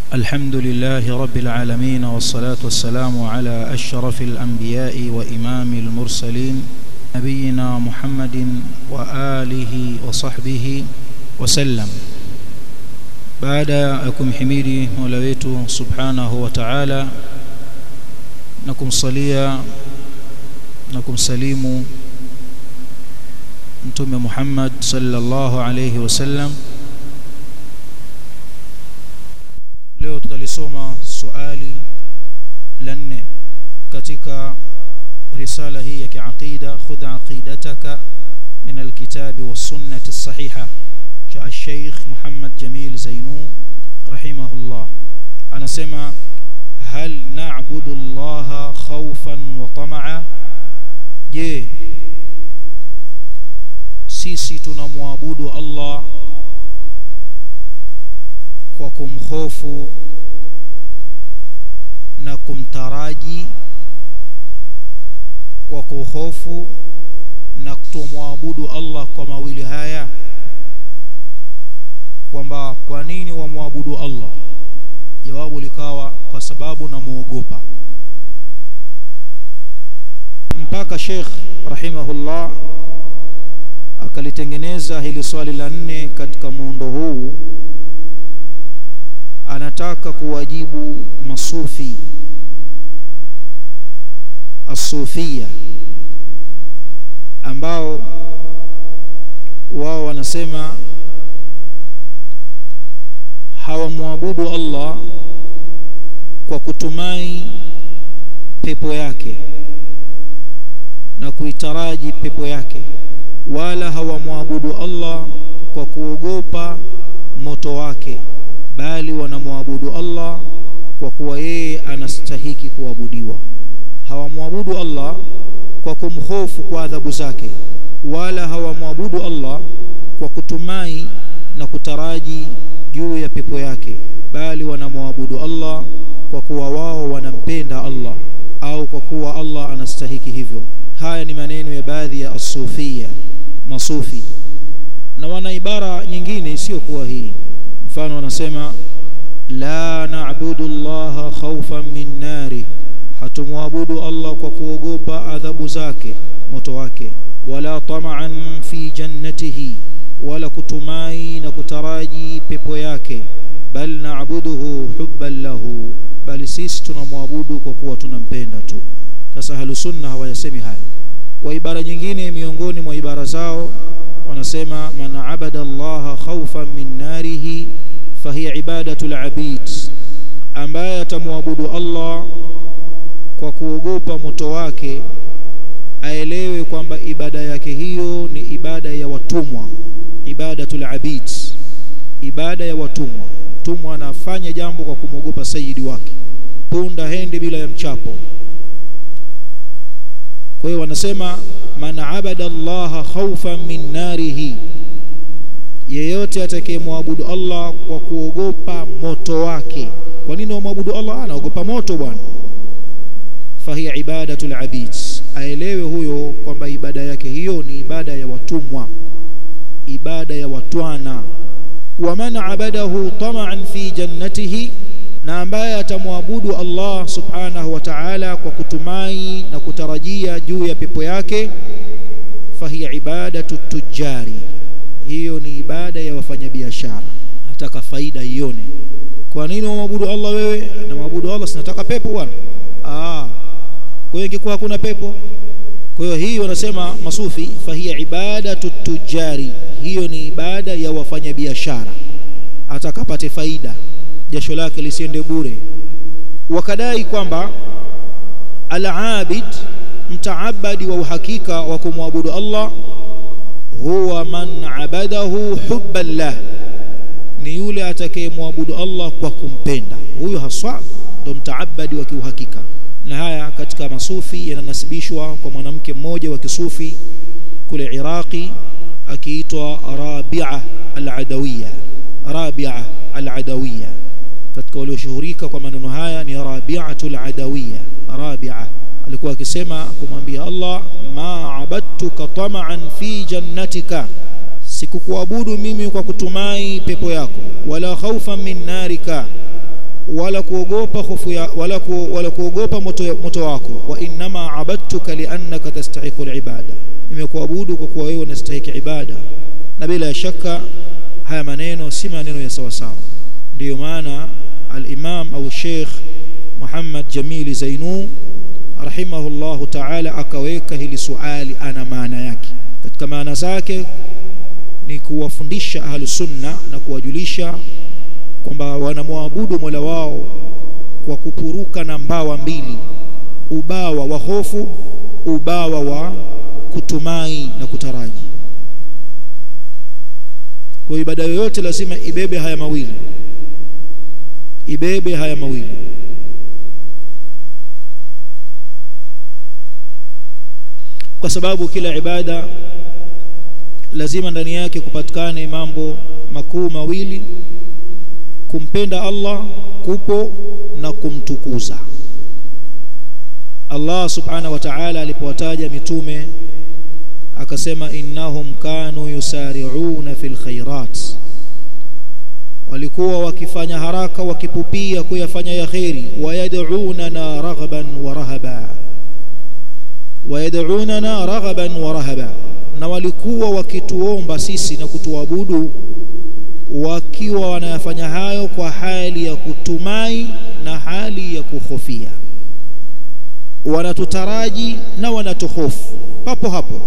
الحمد لله رب العالمين والصلاة والسلام على أشرف الأنبياء وإمام المرسلين نبينا محمد وآله وصحبه وسلم baada ya kumhimidi Mola wetu Subhanahu wa Ta'ala na kumsalia na kumsalimu Mtume Muhammad sallallahu alayhi wasallam leo tutalisoma swali la nne katika risala hii ya kiaqida khudh aqidataka min alkitabi was-sunnati as-sahiha cha Sheikh Muhammad Jamil Zainu rahimahullah anasema hal na'budu Allah khawfan wa tama'a je sisi tunamwabudu Allah kwa kumhofu na kumtaraji kwa kuhofu na kutomwabudu Allah kwa mawili haya kwamba kwa nini wamwabudu Allah jawabu likawa kwa sababu namuogopa mpaka Sheikh rahimahullah akalitengeneza hili swali la nne katika muundo huu anataka kuwajibu masufi asufia ambao wao wanasema hawamwabudu Allah kwa kutumai pepo yake na kuitaraji pepo yake wala hawamwabudu Allah kwa kuogopa moto wake bali wanamwabudu Allah kwa kuwa yeye anastahiki kuabudiwa hawamwabudu Allah kwa kumhofu kwa adhabu zake wala hawamwabudu Allah kwa kutumai na kutaraji juu ya pepo yake bali wanamwabudu Allah kwa kuwa wao wanampenda Allah au kwa kuwa Allah anastahiki hivyo haya ni maneno ya baadhi ya asufia masufi na wana ibara nyingine isiyokuwa hii mfano wanasema la na'budu Allah khawfan min nari hatumwabudu Allah kwa kuogopa adhabu zake moto wake wala tama'an fi jannatihi wala kutumai na kutaraji pepo yake bal na'buduhu hubban lahu bali sisi tunamwabudu kwa kuwa tunampenda tu sasa halusunna hawayasemi haya wa ibara nyingine miongoni mwa ibara zao wanasema man abada Allah khawfan min narihi fahiya ibadatul abid ambaye atamwabudu Allah kwa kuogopa moto wake aelewe kwamba ibada yake hiyo ni ibada ya watumwa ibadatul abid ibada ya watumwa mtumwa anafanya jambo kwa kumwogopa sayidi wake punda hendi bila ya mchapo kwa hiyo wanasema man abada Allah khawfan min narihi yeyote atakayemwabudu Allah kwa kuogopa moto wake kwa nini wamwabudu Allah anaogopa moto bwana fahiya ibadatul abid aelewe huyo kwamba ibada yake hiyo ni ibada ya watumwa ibada ya watwana wa man abadahu tama'an fi jannatihi na ambaye atamwabudu Allah subhanahu wa ta'ala kwa kutumai na kutarajia juu ya pepo yake fahiya ibadatu tujari hiyo ni ibada ya wafanyabiashara nataka faida ione kwa nini wamwabudu Allah wewe na mwabudu Allah sinataka pepo bwana ah kwa hiyo ingekuwa hakuna pepo kwa hiyo hii wanasema masufi fahiya ibadatu tujari hiyo ni ibada ya wafanyabiashara atakapate faida jasho lake lisiende bure wakadai kwamba al-abid mtaabadi wa uhakika wa kumwabudu Allah huwa man abadahu hubban lah ni yule atakayemwabudu Allah kwa kumpenda huyo haswa ndo mtaabadi wa kiuhakika na haya katika masufi yananasibishwa kwa mwanamke mmoja wa kisufi kule Iraqi akiitwa Rabi'a al-Adawiyya Rabi'a al-Adawiyya katika walioshuhurika kwa maneno haya ni Rabi'atul Adawiyya Rabi'a alikuwa akisema kumwambia Allah ma abadtuka tama'an fi jannatika sikukuabudu mimi kwa kutumai pepo yako wala khaufan min narika wala kuogopa hofu ya wala, ku, wala kuogopa moto, moto wako wa innama abadtuka liannaka tastahiqu alibada nimekuabudu kwa kuwa wewe unastahiki ibada na bila shaka haya maneno si maneno ya sawa sawa ndiyo maana al-imam au sheikh Muhammad Jamili Zainu rahimahullahu ta'ala akaweka hili suali ana maana yake katika maana zake ni kuwafundisha ahlu sunna na kuwajulisha kwamba wanamwabudu Mola wao kwa kupuruka na mbawa mbili ubawa wa hofu ubawa wa kutumai na kutaraji kwa ibada yoyote lazima ibebe haya mawili ibebe haya mawili kwa sababu kila ibada lazima ndani yake kupatikane mambo makuu mawili kumpenda Allah kupo na kumtukuza Allah subhanahu wa ta'ala alipowataja mitume akasema innahum kanu yusari'una fil khairat walikuwa wakifanya haraka wakipupia kuyafanya ya khairi wayad'unana raghaban wa rahaba wayad'unana raghaban wa rahaba na walikuwa wakituomba sisi na kutuabudu wakiwa wanayafanya hayo kwa hali ya kutumai na hali ya kuhofia wanatutaraji na wanatuhofu papo hapo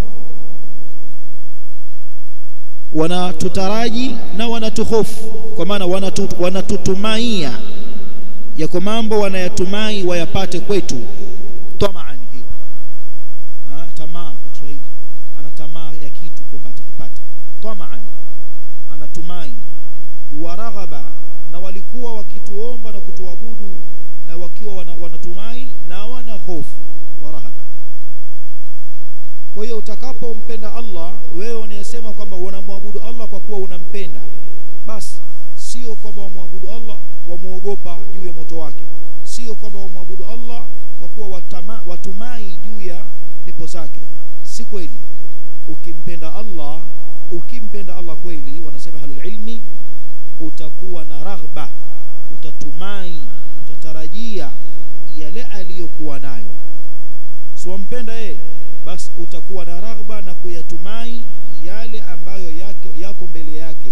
wanatutaraji na wanatuhofu kwa maana wanatu, wanatutumaia yako mambo wanayatumai wayapate kwetu tamaan hiyo tamaa kwa Kiswahili ana tamaa ya kitu kwamba atakipata tamaan anatumai waraghaba na walikuwa wakituomba na kutuabudu eh, wakiwa wana, wanatumai na wana hofu warahaba kwa hiyo utakapompenda Allah wewe unayesema kwamba unamwabudu Allah kwa kuwa unampenda basi sio kwamba wamwabudu Allah wamuogopa juu ya moto wake sio kwamba wamwabudu Allah kwa kuwa watama, watumai juu ya pepo zake si kweli ukimpenda Allah ukimpenda Allah kweli wanasema halul ilmi utakuwa na raghba utatumai utatarajia yale aliyokuwa nayo so wampenda yeye basi utakuwa na raghba na kuyatumai yale ambayo yako, yako mbele yake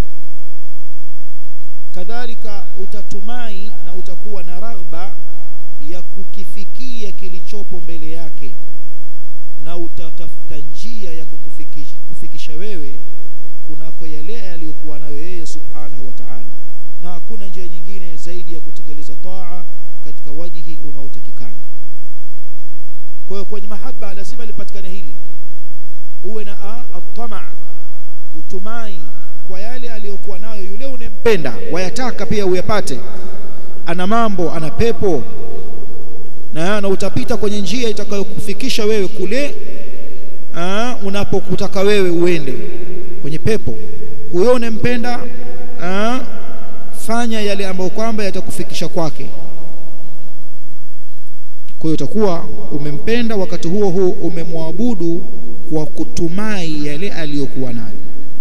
kadhalika utatumai na utakuwa na raghba ya kukifikia kilichopo mbele yake na utatafuta njia ya kukufikisha kufikisha wewe kunako yale aliyokuwa nayo yeye subhanahu wa ta'ala na hakuna njia nyingine zaidi ya kutekeleza taa katika wajihi unaotakikana kwa hiyo kwenye mahaba lazima lipatikane hili uwe na atama utumai kwa yale aliyokuwa nayo yule unempenda wayataka pia uyapate ana mambo ana pepo na, na utapita kwenye njia itakayokufikisha wewe kule unapokutaka wewe uende kwenye pepo huyo unempenda fanya yale ambayo kwamba yatakufikisha kwake kwa hiyo utakuwa umempenda wakati huo huo umemwabudu kwa kutumai yale aliyokuwa nayo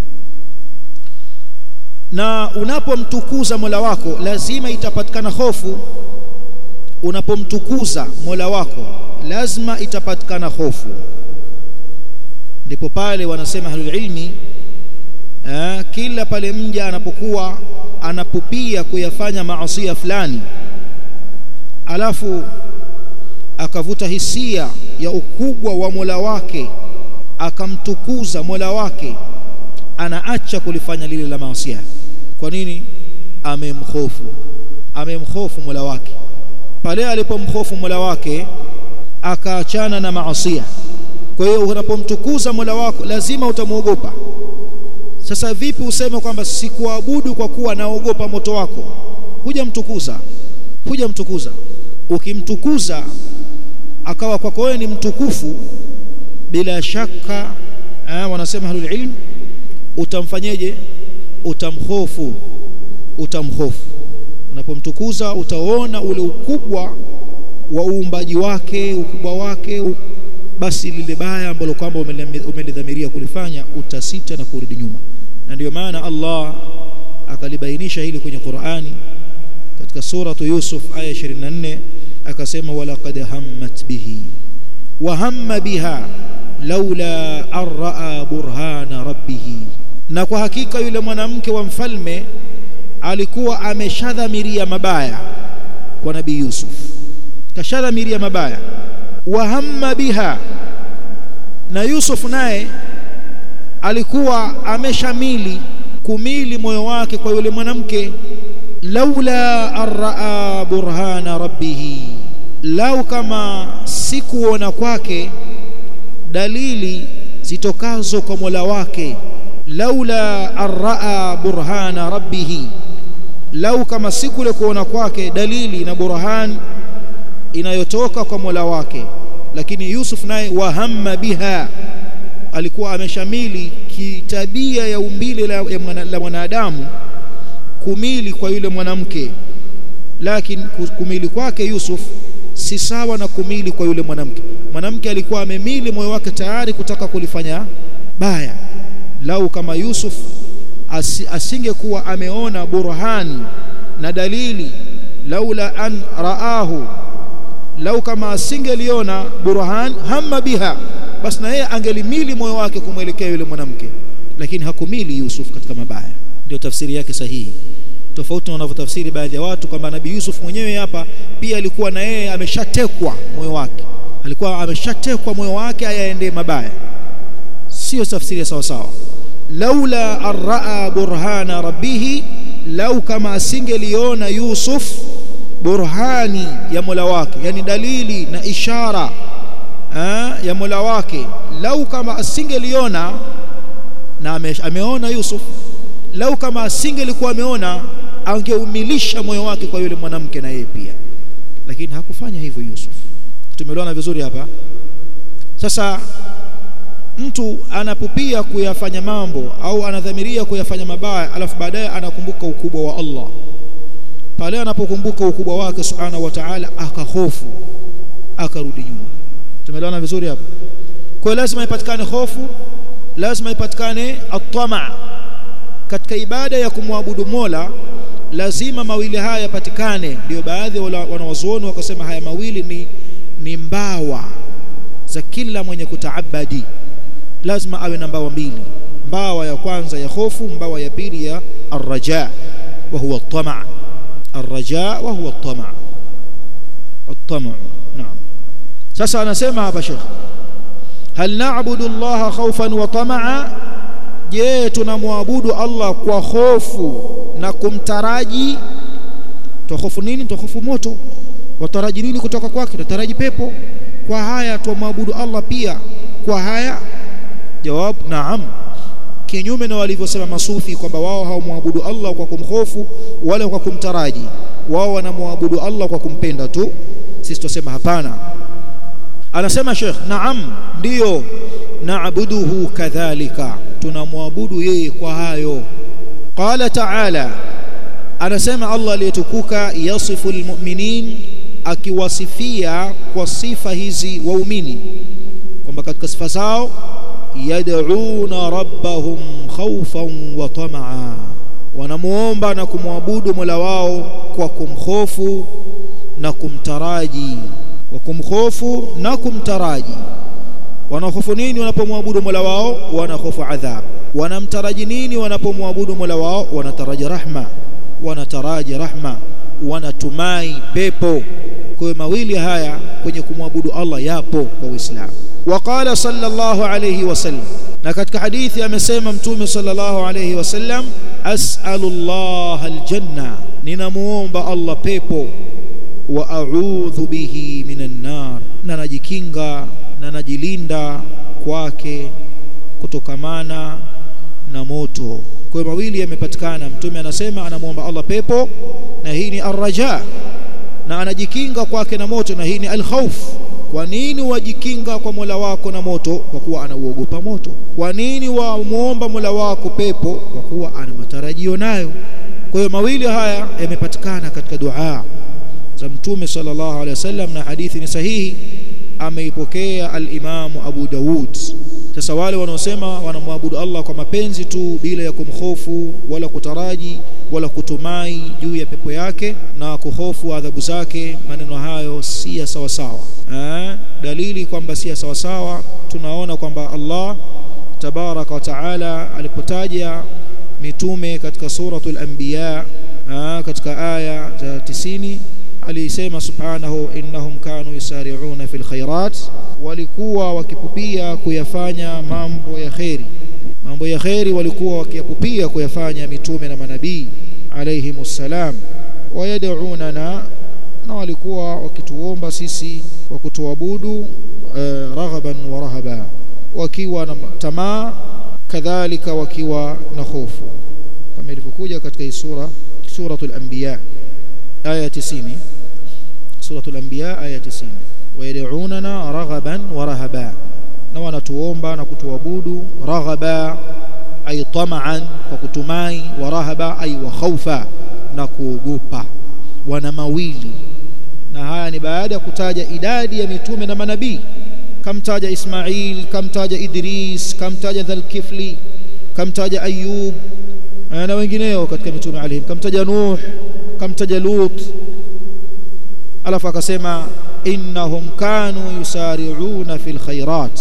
na unapomtukuza Mola wako lazima itapatikana hofu unapomtukuza Mola wako lazima itapatikana hofu ndipo pale wanasema ahlul ilmi eh, kila pale mja anapokuwa anapupia kuyafanya maasi fulani alafu akavuta hisia ya ukubwa wa Mola wake akamtukuza Mola wake anaacha kulifanya lile la maasi kwa nini amemhofu amemhofu Mola wake pale alipomhofu Mola wake akaachana na maasi kwa hiyo unapomtukuza Mola wako lazima utamwogopa sasa vipi useme kwamba sikuabudu kwa kuwa naogopa moto wako hujamtukuza hujamtukuza ukimtukuza akawa kwako wewe ni mtukufu bila shaka eh, wanasema halul ilm utamfanyeje utamhofu utamhofu unapomtukuza utaona ule ukubwa wa uumbaji wake ukubwa wake u... basi lile baya ambalo kwamba umelidhamiria kulifanya utasita na kurudi nyuma na ndio maana Allah akalibainisha hili kwenye Qur'ani katika suratu Yusuf aya 24 akasema walaqad hammat bihi wa hamma biha laula an raa burhana rabbih na kwa hakika yule mwanamke wa mfalme alikuwa ameshadhamiria mabaya kwa nabii Yusuf kashadhamiria mabaya wa hamma biha na Yusuf naye alikuwa ameshamili kumili moyo wake kwa yule mwanamke laula arraa burhana rabbih lau kama sikuona kwake dalili zitokazo kwa Mola wake laula arraa burhana rabbih lau kama sikule kuona kwake dalili na burhan inayotoka kwa Mola wake lakini Yusuf naye wahamma biha alikuwa ameshamili kitabia ya umbile la, la mwanadamu kumili kwa yule mwanamke lakini kumili kwake Yusuf si sawa na kumili kwa yule mwanamke mwanamke alikuwa amemili moyo wake tayari kutaka kulifanya baya lau kama Yusuf as, asingekuwa ameona burhani na dalili laula an raahu lau kama asingeliona burhan hamma biha basi na yeye angelimili moyo wake kumwelekea yule mwanamke lakini hakumili Yusuf katika mabaya ndio tafsiri yake sahihi tofauti na wanavyotafsiri baadhi ya watu kwamba nabii Yusuf mwenyewe hapa pia alikuwa na yeye ameshatekwa moyo wake alikuwa ameshatekwa moyo wake ayaende mabaya sio tafsiri sawa sawa laula arraa burhana rabbih lau kama asingeliona Yusuf burhani ya Mola wake yani dalili na ishara aa, ya Mola wake lau kama asingeliona na ame, ameona Yusuf lau kama asingelikuwa ameona angeumilisha moyo wake kwa yule mwanamke na yeye pia lakini hakufanya hivyo Yusuf tumeelewana vizuri hapa sasa mtu anapupia kuyafanya mambo au anadhamiria kuyafanya mabaya alafu baadaye anakumbuka ukubwa wa Allah pale anapokumbuka ukubwa wake subhanahu wa ta'ala akahofu akarudi nyuma tumeelewana vizuri hapa kwa lazima ipatikane hofu lazima ipatikane atama katika ibada ya kumwabudu Mola lazima mawili haya yapatikane ndio baadhi wanawazuoni wakasema haya mawili ni ni mbawa za kila mwenye kutaabadi lazima awe na mbawa mbili mbawa ya kwanza ya hofu mbawa ya pili ya arraja wa huwa at-tama' الرجاء وهو الطمع الطمع نعم sasa anasema hapa Sheikh hal na'budu Allah khawfan wa tama'a je tunamwabudu Allah kwa hofu na kumtaraji tuhofu nini tuhofu moto wataraji nini kutoka kwake tutaraji pepo kwa haya tumwabudu Allah pia kwa haya jawab naam kinyume na walivyosema masufi kwamba wao hawamwabudu Allah kwa kumhofu wala kwa kumtaraji wao wanamwabudu Allah kwa kumpenda tu sisi tusema hapana anasema Sheikh naam ndiyo naabuduhu kadhalika tunamwabudu yeye kwa hayo qala ta'ala anasema Allah aliyetukuka yasifu almu'minin akiwasifia kwa sifa hizi waumini kwamba katika sifa zao yad'una rabbahum khawfan wa tamaa wanamuomba na kumwabudu Mola wao kwa kumhofu na kumtaraji kwa kumhofu na kumtaraji wanahofu nini wanapomwabudu Mola wao wanahofu adhab wanamtaraji nini wanapomwabudu Mola wao wanataraji rahma wanataraji rahma wanatumai pepo kwa mawili haya kwenye kumwabudu Allah yapo kwa Uislamu وقال صلى الله عليه وسلم na katika hadithi amesema mtume sallallahu alayhi wasallam as'alullah aljanna ninamuomba Allah pepo wa a'udhu bihi minan nar na najikinga na najilinda kwake kutokamana na moto kwa mawili yamepatikana mtume anasema anamuomba Allah pepo na hii ni arraja na anajikinga kwake na moto na hii ni alkhawf kwa nini wajikinga kwa Mola wako na moto kwa kuwa anauogopa moto kwa nini wamuomba Mola wako pepo kwa kuwa ana matarajio nayo kwa hiyo mawili haya yamepatikana katika dua za mtume sallallahu alaihi wasallam na hadithi ni sahihi ameipokea al-Imam Abu Dawud sasa wale wanaosema wanamwabudu Allah kwa mapenzi tu bila ya kumhofu wala kutaraji wala kutumai juu ya pepo yake na kuhofu adhabu zake maneno hayo si ya sawasawa dalili kwamba si ya sawasawa tunaona kwamba Allah tabaraka wa taala alipotaja mitume katika suratul anbiya katika aya za 90 alisema subhanahu innahum kanu yusari'una fil khairat walikuwa wakipupia kuyafanya mambo ya kheri mambo ya kheri walikuwa wakiyapupia kuyafanya mitume na manabii alayhimus salam wayad'unana na walikuwa wakituomba sisi kwa kutuabudu uh, raghaban wa rahaba wakiwa na tamaa kadhalika wakiwa na hofu kama ilivyokuja katika hii sura suratul anbiya aya 90 suratul anbiya aya 90 wayad'unana raghaban wa rahaba na wanatuomba na kutuabudu raghaba ay tama'an kwa kutumai wa rahaba ay wa khaufa na kuogopa wana mawili na haya ni baada ya kutaja idadi ya mitume na manabii kamtaja Ismail kamtaja Idris kamtaja Dhalkifli kamtaja Ayub na wengineo katika mitume alayhim kamtaja Nuh kamtaja Lut alafu akasema innahum kanu yusari'una fil khairat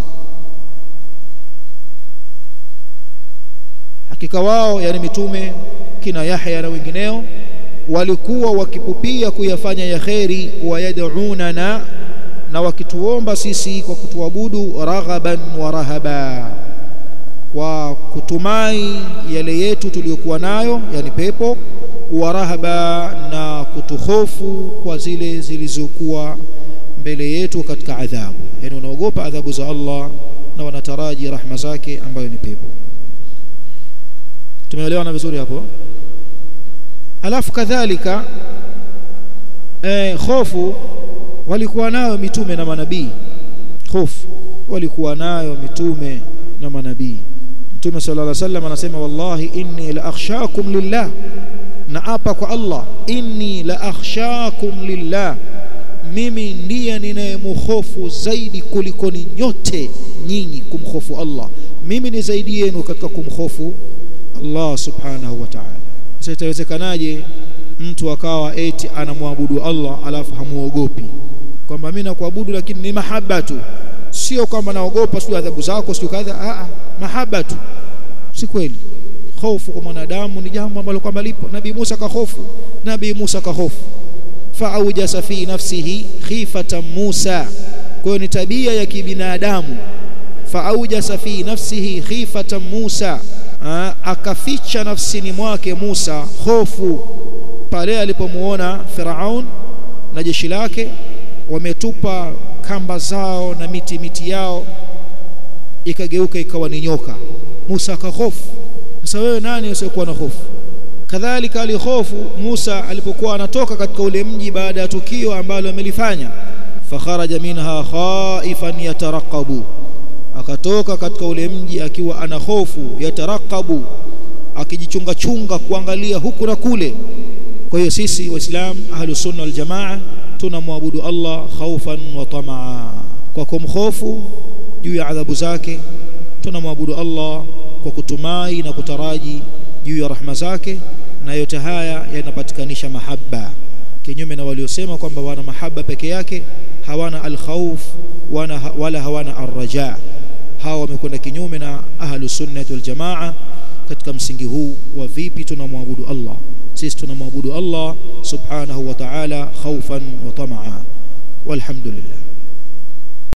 hakika wao yani mitume kina Yahya na wengineo walikuwa wakipupia kuyafanya ya kheri wayad'unana na wakituomba sisi kwa kutuabudu raghaban wa rahaba kwa kutumai yale yetu tuliyokuwa nayo yani pepo wa rahaba na kutuhofu kwa zile zilizokuwa mbele yetu katika adhabu yani wanaogopa adhabu za Allah na wanataraji rahma zake ambayo ni pepo tumeelewana vizuri hapo alafu kadhalika eh, hofu walikuwa nayo mitume na manabii hofu walikuwa nayo mitume na manabii mtume sallallahu alaihi wasallam anasema wallahi inni la akhshakum lillah na apa kwa Allah inni la akhshakum lillah mimi ndiye ninayemhofu zaidi kuliko ni nyote nyinyi kumhofu Allah mimi ni zaidi yenu katika kumhofu Allah subhanahu wa ta'ala sasa itawezekanaje mtu akawa eti anamwabudu Allah alafu hamuogopi kwamba mimi nakuabudu lakini ni mahaba tu sio kwamba naogopa sio adhabu zako sio kadha a mahaba tu si kweli hofu kwa mwanadamu ni jambo ambalo kwamba lipo nabii Musa kahofu nabii Musa kahofu fa'awjasa fi nafsihi khifatan Musa kwa ni tabia ya kibinadamu fa'awjasa fi nafsihi khifatan Musa Aa, akaficha nafsini mwake Musa hofu pale alipomuona Firaun na jeshi lake wametupa kamba zao na miti miti yao ikageuka ikawa ni nyoka Musa akahofu sasa wewe nani usiyekuwa na hofu kadhalika alihofu Musa alipokuwa anatoka katika ule mji baada ya tukio ambalo amelifanya fakharaja minha khaifan yataraqabu akatoka katika ule mji akiwa ana hofu yatarakabu akijichunga chunga kuangalia huku na kule kwa hiyo sisi waislam ahlus sunna wal jamaa tunamwabudu Allah khaufan wa tamaa kwa kumhofu juu ya adhabu zake tunamwabudu Allah kwa kutumai na kutaraji juu ya rahma zake na yote haya yanapatikanisha mahaba kinyume na waliosema kwamba wana mahaba peke yake hawana alkhawf wala hawana arraja hawa wamekwenda kinyume na ahlu sunnah wal jamaa katika msingi huu wa vipi tunamwabudu Allah sisi tunamwabudu Allah subhanahu wa ta'ala khawfan wa tamaa walhamdulillah